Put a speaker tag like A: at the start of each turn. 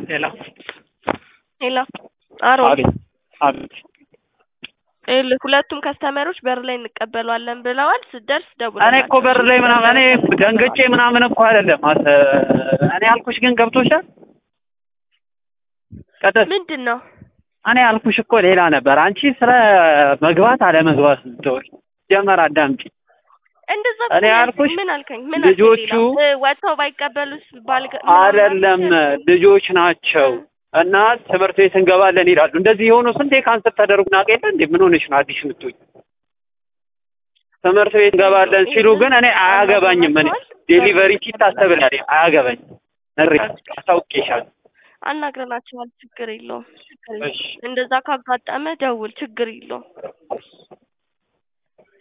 A: ሄሎ
B: ሄሎ አሮን
A: አቤት አቤት
B: ይኸውልህ ሁለቱም ከስተመሮች በር ላይ እንቀበለዋለን ብለዋል። ስትደርስ ደውል።
A: እኔ እኮ በር ላይ ምናምን እኔ ደንግጬ ምናምን እኮ አይደለም አት እኔ ያልኩሽ ግን ገብቶሻል ቀጥል
B: ምንድን ነው
A: እኔ ያልኩሽ እኮ ሌላ ነበር አንቺ ስለ መግባት አለመግባት ስትወይ ጀመር አዳምጪ
B: እንደዛ
A: እኔ
B: እኮ
A: ያልኩሽ
B: ምን አልከኝ? ምን
A: ልጆቹ
B: አልከኝ? ሌላ? እ፣ ወጥተው ባይቀበሉስ ባልገ
A: አይደለም ልጆች ናቸው እና ትምህርት ቤት እንገባለን ይላሉ እንደዚህ የሆኑ ስንቴ ካንሰር ተደርጉ ናቀለ እንዴ ምን ሆነሽ ነው አዲስ የምትሆኝ ትምህርት ቤት እንገባለን ሲሉ ግን እኔ አያገባኝም እኔ ዴሊቨሪ ኪት ታስተብላለች አያገባኝም እሪ አሳውቄሻለሁ
B: አናግረናቸዋል። ችግር የለውም። ችግር የለውም።
A: እሺ
B: እንደዛ ካጋጠመ ደውል። ችግር የለውም።